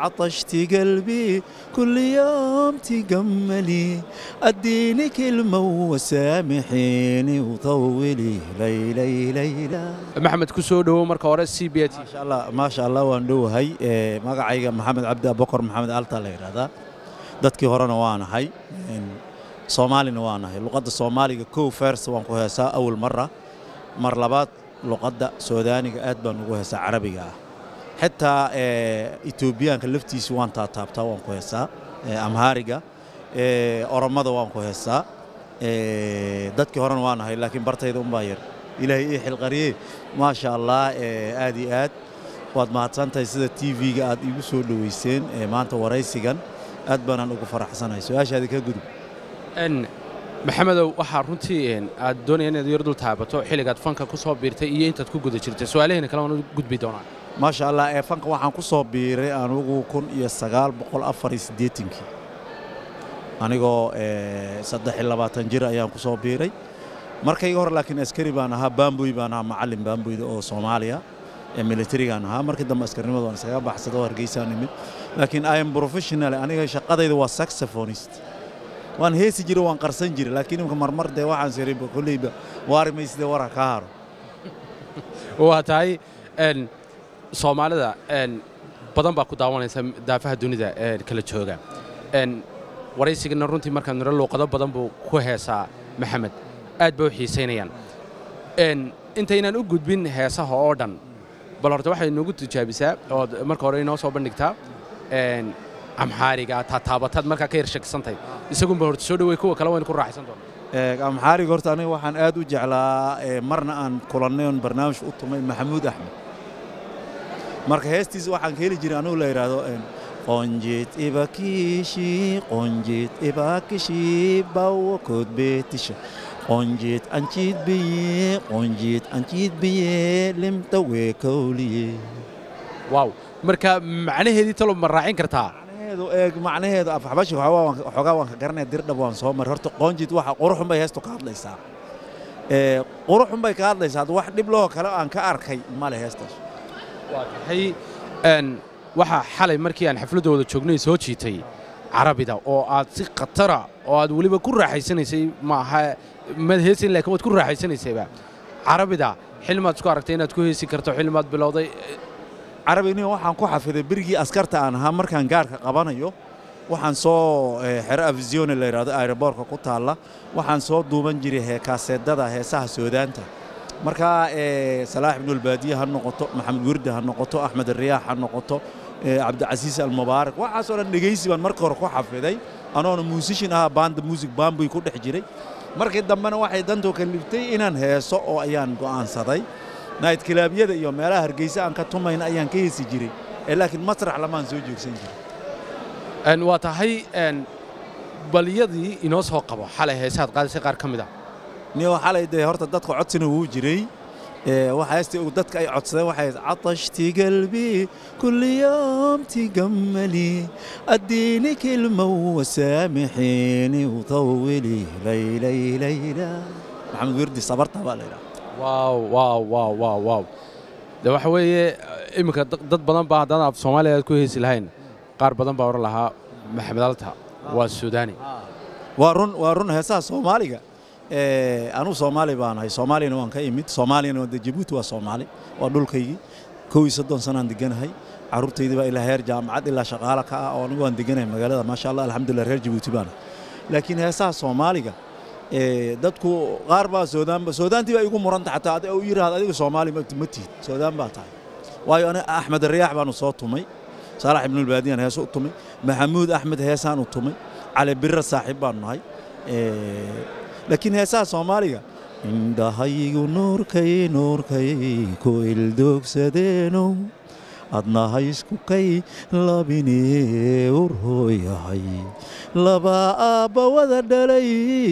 عطشت قلبي كل يوم تجملي اديني كلمة وسامحيني وطولي ليلي ليلى maxamed ku soo dhowow marka hore c b t ما شاء الله ما شاء الله waan dhowahay ee magacayga maxamed cabdi abokor maxamed alta la yidhaahdaa dadkii horena waa nahay een, soomaalina waa nahay luqadda soomaaliga kow fers waan ku heesaa awal mara mar labaad luqadda soodaaniga aad baan ugu heesaa carabiga ah xitaa ee, etoobiyaanka laftiisa waan taataabtaa waan ku heesaa ee, amhaariga ee, oromada waan ku heesaa ee, dadkii horena waa nahay laakiin bartayda unbaa yar ilaahay ii xilqariye maasha allah ee, aad iyo aad waad mahadsantahay sida tv-ga aad iigu soo dhoweyseen ee maanta waraysigan aad baanaan ugu faraxsanahay su-aashaadi ka gudub n maxamedow waxaa runtii een, aad doonaya inaad yar dul taabato xilligaad fanka ku soo biirtay iyo intaad ku guda jirtay su-aalaheena kale waan u gudbi doonaa maasha allah ee fanka waxaan ku soo biiray anugu kun iyo sagaal boqol afar iyo siddeetankii anigoo ee, saddex iyo labaatan jir ayaan ku soo biiray markayga hore laakiin askari baan ahaa baamboy baan ahaa macallin baamboyda oo soomaaliya ee militarigaan ahaa markii dambe askarnimada waan iskaga baxsaday oo hargeysaan nimid laakiin i am professional aniga shaqadayda waa saxophonist waan heesi jiray waan qarsan jiray laakiin imka marmar dee waxaan siriba kolleyba waari mayside wara kaa haro waa tahay n soomaalida n badan baa ku daawanaysa daafaha dunida ee kala jooga n waraysigana runtii markaan niro luuqado badan buu ku heesaa maxamed aad bay u xiisaynayaan n intaynaan u gudbin heesaha oo dhan bal horta waxay noogu tijaabisaa ood marka hore inoo soo bandhigtaa n amxaariga taataabataad markaa ka yar shakisantahay isagunba horta soo dhawey kuwa kale waynu ku raaxaysan doona Ee, amxaariga horta aniga waxaan aad u jeclaa ee, marna aan kulannay oon barnaamij u tumay maxamuud axmed marka heestiisa waxaan ka heli jiray anugu la yidhaahdo een, qonjit ibakishi qonjit ibakishi bawa kood beetisha qonjit anjid biye qonjit anjid biye limta weekowliye waaw marka macnaheedii talo ma raacin kartaa macnaheedu eeg macnaheedu afxabashi xoogaa waan ka garanaya dirdhab waan soo maray horta qoonjid waxa quruxun bay heestu ka hadlaysaa ee quruxun bay ka hadlaysaa hadda wax dhib loo kale aan ka arkay male heestaas waa tahay n waxaa xalay markii aan xafladda wada joognay soo jiitay carabida oo aad si khatara oo aad weliba ku raaxaysanaysay maaha mad heesin laakiin waad ku raaxaysanaysayba carabida xilmaad isku aragtay inaad ku heesi karto xilmaad bilowday carabiniga waxaan ku xafiday berigii askarta aan ahaa markaan gaarka qabanayo waxaan soo ee, xero afisione la yidhahdo aeroboorka ku taalla waxaan soo duuban jiray hee kaaseedada heesaha soodaanta markaa ee, salaax ibnulbaadiye ha noqoto maxamed wirdi ha noqoto axmed riyaax ha noqoto ee, cabdicasiis almubaarak waxaasoo dhan dhegaysi baan marka hore ku xafiday anoona muusishin ahaa baanda muusig baambuy ku dhex jiray markii dambena waxay dantoo kaliftay inaan heeso oo ayaan go'aansaday nayd kilaabyada iyo meelaha hargeysa aan ka tumayna ayaan ka heesi jiray ee laakiin masrax lamaan soo joogsan jiray n waa tahay n baliyadii inoo soo qabo xalay heesaad qaadisay qaar ka mid ah niyo xalay dee horta dadka codsina wuu jiray ee waxa heesti dadka ay codsadeen waxay ahayd catashti qalbi kulli yawm tigammali addiini kilma wasaamixiini utawili laylay layla maxamed wirdi sabarta baa la yidhaha waaw waaw waaw waaw waaw de waxa weeye iminka da- dad badan baa haddaan af soomaaliya aad ku heesi lahayn qaar badan baa oran lahaa maxamed alta waa suudaani waa run waa run heesaha soomaaliga ee anugu soomaali baan ahay soomaaliyana waan ka imid soomaaliyana waa de jabuuti waa soomaali waa dhulkaygii kow iyo soddon sanaan deganahay carruurtaydii baa ilaa heer jaamacad ilaa shaqaale ka ah oo anigu waan deganahay magaalada maasha allah alxamdulillah reer jabuuti baan ahay laakiin heesaha soomaaliga ee dadku qaar baa soodaanba soodaantii baa igu muranta xataa adi- u yidhaahda adiga soomaali ma ma tihid soodaan baa tahay waayo aniga axmed riyaax baanu soo tumay saalax ibnulbaadiyaan heeso u tumay maxamuud axmed heesaan u tumay cali birra saaxiib baanu nahay Ee, laakiin heesaha soomaaliga indhahaygu nuurkay nuurkay ku ildoogsadeeno adna haysku kay labinee urhooyahay laba aabba wada dhalay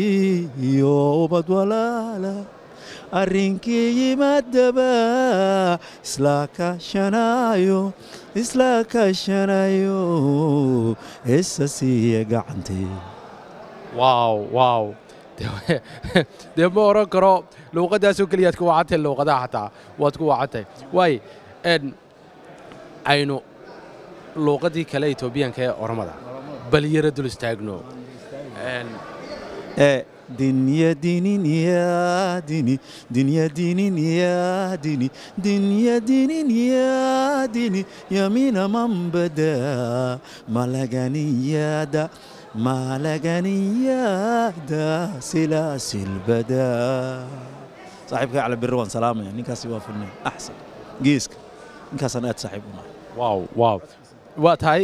iyo ubad walaala arrinkii yimaadaba isla kaashanaayo isla kaashanayo isa siiya gacantee waaw waaw De- dee ma oran karo luuqaddaasoo keliyaad ku wacantahay luuqadaha xataa waad ku wacantahay waay n aynu luuqadii kale etoobiyaanka ee oromada bal yara dul istaagno ee dinya dinin ya dini dinya dinin ya dini dinya dinin ya dini yamina man bada malaganiyada malaganiyada silaasil bada saaxiibka cali birri waan salaamaya ninkaasi waa filnay axsan geeska ninkaasaan aad saaxiib u nahay waaw waaw waa tahay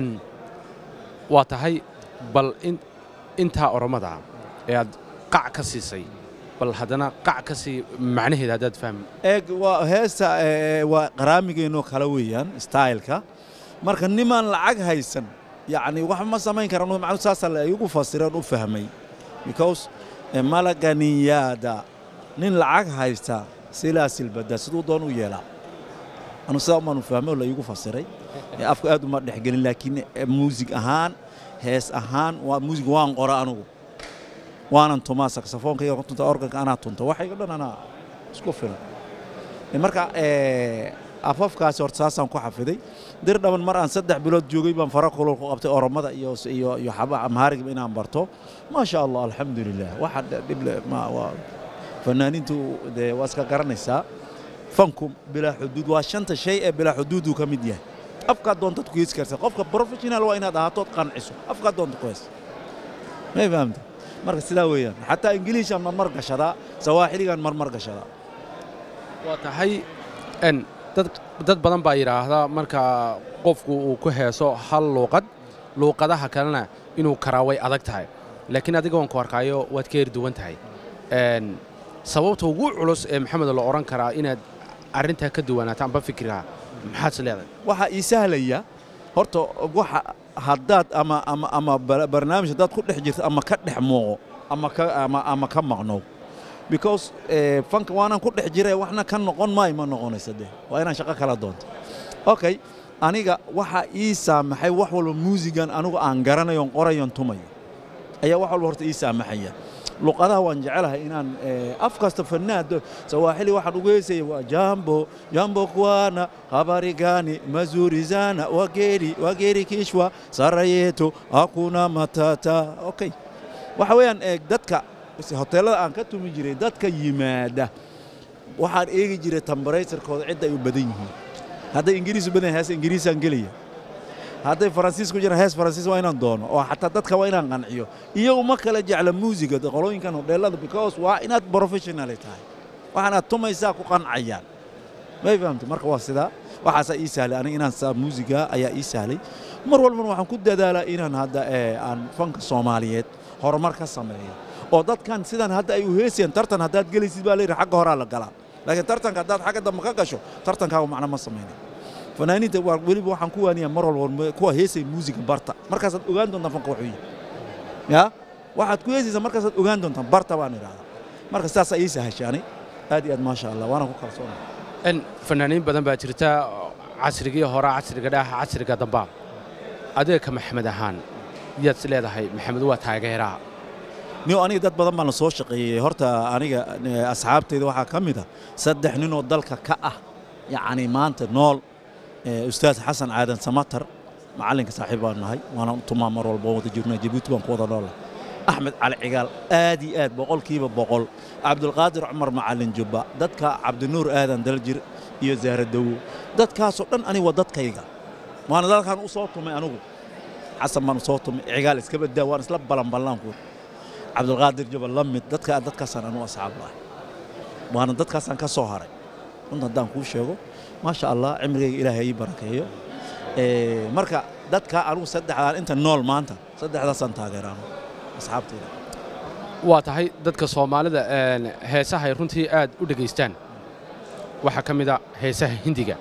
waa tahay bal intaa oromada ee aad qac ka siisay bal haddana qac ka sii macnaheeda haddaad fahmi eeg waa heesta waa qaraamigeenoo kale weeyaan styleka marka nimaan lacag haysan yacni wax ma samayn karaan macnu saasaa la igu fasireen u fahmay because malaganiyaada nin lacag haysta silaasilbada siduu doon u yeelaa anu sidaa umaanu fahmay oo la iigu fasiray afku aad uma dhexgelin laakiin muusig ahaan hees ahaan waa muusig waan qora anugu waanan tumaa saksafoonka tunta organka anaa tunta waxayga dhan anaa isku filan marka afafkaasi horta saasaan ku xafiday dir dhaban mar aan saddex bilood joogay baan fara kulul ku qabtay oromada iyo iyo iyo xaba amhaariga inaan barto ma sha allah alxamdulilah waxa dhible ma waa fanaaniintu dee waa iska garanaysaa fanku bilaa xuduud waa shanta shay ee bilaa xuduuduu ka mid yahay afkaad doontaad ku heesi kartaa qofka professional waa inaad ahaatood qanciso afkaad doonta ku hees may fahamta marka sidaa weeyaan xataa ingiliishaan marmar gashadaa sawaaxiligaan marmar gashadaa waa tahay n dad dad badan baa yidhaahdaa marka qofku uu ku heeso hal luuqad luuqadaha kalena inuu karaa way adag tahay laakiin adiga waan ku arkaayo waad ka heri duwan tahay sababta ugu culus ee maxamed la odhan karaa inaad arrintaa ka duwanaato amba fikrigaa maxaad is leedahay waxaa ii sahlaya horta waxa haddaad ama ama ama barnaamij haddaad ku dhex jirto ama ka dhex muuqo ama ka ama ama ka maqnow because fanka waanaan ku dhex jira waxna ka noqon maayo ma noqonaysa dee waa inaan shaqo kala doonto okay aniga waxaa ii saamaxay wax walba muusigan anigu aan garanayon qorayon tumayo ayaa wax walba horta ii saamaxaya luqadaha waan jecelahay inaan af kasta fanaad sawaaxili waxaan ugu heesaya waa jambo jambo kwana habarigani mazurizana wageri wageri kishwa sarayeto hakuna matata okay waxa weeyaan dadka hoteelada aan ka tumi jiray dadka yimaada waxaan eegi jiray tambaraytarkooda cidda ay u badan yihiin hadday ingiriis u badan yahay hees ingiriisaan gelaya hadday faransiis ku jiraan hees faransiis waa inaan doono oo xataa dadka waa inaan qanciyo iyagu ma kala jecla muusiga qolooyinkan hodheelada because waa inaad professional tahay waxaanaad tumaysaa ku qancayaan may fahamtay marka waa sidaa waxaasaa ii sahlay aniga inaan saa muusiga ayaa ii sahlay mar walbana waxaan ku dadaalaa inaan hadda aan fanka soomaaliyeed horumar ka sameeyo oo dadkan sidan hadda ay u heesayaan tartan haddaad gelaysid baa layidhi xagga horaa la galaa laakiin tartanka haddaad xagga dambe ka gasho tartankaagu macno ma samaynayo fanaaniinta weliba waxaan ku waaniyaa mar walba kuwa heesay muusiga barta markaasaad ogaan doontaan fanka wuxuu yihi ya waxaad ku heesaysaa markaasaad ogaan doontaan barta baan idhahdaa marka sidaasaa ii sahashaanay aad iyo aad maasha allah waana ku kalsoona n fanaaniin badan baa jirta casrigii hore casriga dhaha casriga dambaa adiga ka maxamed ahaan yaad is leedahay maxamed waa taageeraa niyo aniga dad badan baan la soo shaqeeyey horta aniga asxaabteyda waxaa ka mid a saddex ninoo dalka ka ah yacni maanta nool ustaad xasan caadan samatar macallinka saaxiib baan nahay waana tumaa mar walba wada jirnaa jabuuti baan ku wada noolnahay axmed cali cigaal aad iyo aad boqolkiiba boqol cabdulqaadir cumar macallin jubba dadka cabdinuur aadan daljir iyo zahra dawo dadkaasoo dhan aniga waa dadkayga waana dalkan u soo tumay anigu xasan baan u soo tumay cigaal iska badaa waan isla balanballanku cabdulqaadir jubba la mid dadka dadkaasaan anu asxaab lahay waana dadkaasaan ka soo haray runta haddaan kuu sheego maasha allah cimrigayga ilaahay ii barakeeyo marka dadka anugu saddexdaan inta nool maanta saddexdaasaan taageeraano asxaabtayda waa tahay dadka soomaalida heesaha ay runtii aad u dhegaystaan waxaa ka mid a heesaha hindiga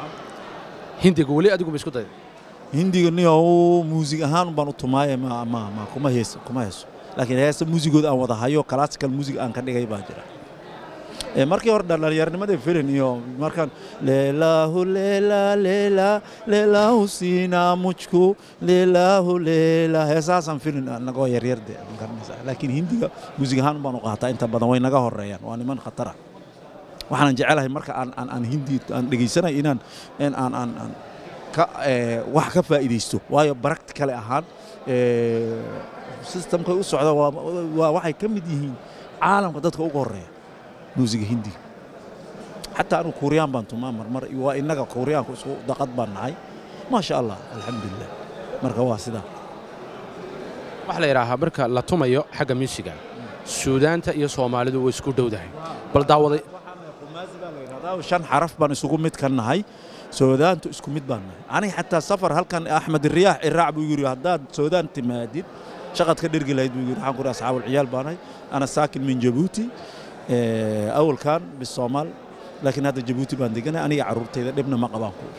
hindiga weli adigu ma isku dayda hindiga niyo muusig ahaan baan u tumaaye ma ma ma kuma heeso kuma heeso laakiin heesa muusigooda aan wada hayo classical music aan ka dhigay baa jira markii hore dhallinyarnimadii filin iyo markaan leelaahu leela leela leelaahu siinaa mujku leelaahu leela heesaasaan filin nagoo yaryar de garanaysaa laakiin hindiga muusig ahaan baan u qaataa inta badan way naga horeeyaan waa niman khatara waxaanan jecelahay marka aan aan aan hindi aan dhegaysanay inaan aan aan aan ka ee, wax ka faa'iidaysto waayo practical ahaan ee, systemkay u socda waa waa- waxay ka mid yihiin caalamka dadka ugu horeeya muusiga hindiga xataa anu kuuriyaan baan tumaa marmar waa innaga kuuriyaanku isku daqad baan nahay maasha allah alxamdulilah marka waa sidaa waxaa la yidhaahaa marka la tumayo xagga muusiga suudaanta iyo soomaalidu way isku dhowdahay bal daawaday shan xaraf baan isugu mid ka nahay soodaantu isku mid baan nahay aniga xataa safar halkan axmed riyaax iraac buu yidhi haddaad soodaan timaadid shaqad ka dhergi lahayd buu yidhi waxaan ku yidhi asxaabul ciyaal baan nahay ana saakin min jabuuti ee, awalkan bisoomaal laakiin hadda jabuuti baan deganay aniga carruurtayda dhibna ma qabaan ku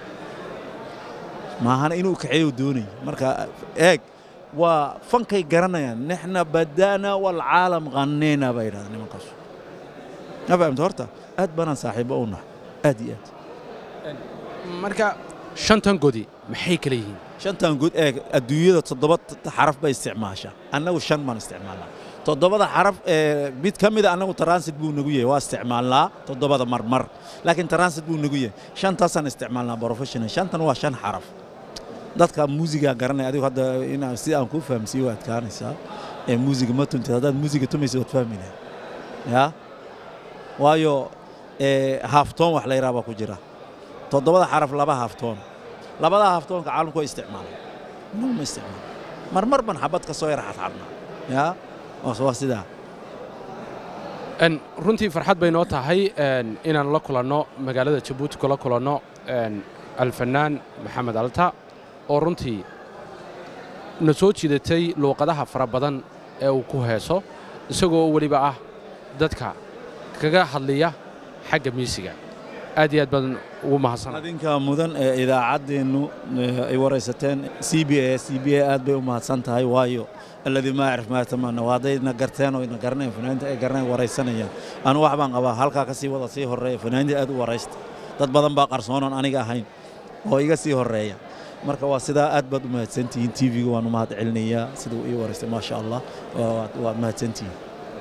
maahana inuu kaxeeyo doonay marka eeg waa fankay garanayaan nixna bada'na walcaalam qanneyna baa yidhahdaa nimankaas ma fahamta horta aad baanaan saaxiibo u nahay aad iyo aad marka shantan godi maxay kala yihiin shantan guud eeg adduunyada toddoba t- xaraf bay isticmaashaa annagu shan baan isticmaalnaa toddobada xaraf ee mid ka mida annagu transit buu nagu yahay waa isticmaalnaa toddobada marmar laakiin transit buu nagu yahay shantaasaan isticmaalnaa professional shantan waa shan xaraf dadka muusiga garanaya adigu hadda inaan si aan kuu fahamsiiyo waa adkaanaysaa ee muusiga ma tuntid haddaad muusiga tumaysa waad fahmi lahayd yaa waayo ee haaftoon wax la yidhaha baa ku jira toddobada xaraf laba haaftoon labada haaftoonka caalamku waa isticmaalaan innagu ma isticmaalo marmar ban xabad ka soo yara xadxadnaa yaa waa waa sidaa En, runtii farxad bay noo tahay en, inaan la kulanno magaalada jabuuti kula kulanno en, alfanaan maxamed alta oo runtii na soo jiidatay luuqadaha fara badan ee uu ku heeso isagoo weliba ah dadka kaga hadliya xagga miisiga aad iyo aad baan ugu mahadsanay adinka mudan ee idaacaddeennu ee, ay waraysateen c b a c b a aad bay u mahadsan tahay waayo alladii maa yacrif maa yatamanna waa hadday na garteen oo na garanayn fanaaniinta ay garanayn waraysanayaan anu wax baan qabaa halkaa ka sii wada sii horreeya fanaaniinta aad u waraysta dad badan baa qarsoonan aniga ahayn oo iga sii horreeya marka waa sidaa aad baad u mahadsantihiin tv-ga waan u mahad celinayaa sida uu ii waraystay maasha allah waa- waad mahadsantihiin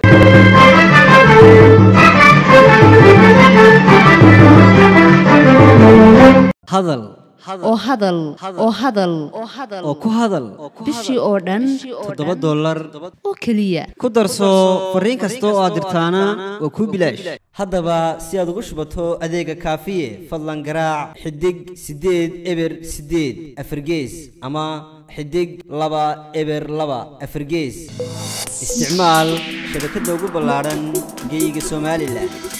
hadal oo hadal oo hadal oo ku hadal bishii oo dhan toddoba dollar oo keliya ku darso fariin kasta oo aad dirtaana waa kuu bilaash haddaba si aad ugu shubato adeega kaafiye fadlan garaac xidig siddeed eber siddeed afargees ama xidig laba eber laba afargees isticmaal shabakadda ugu ballaadhan geyga somalilan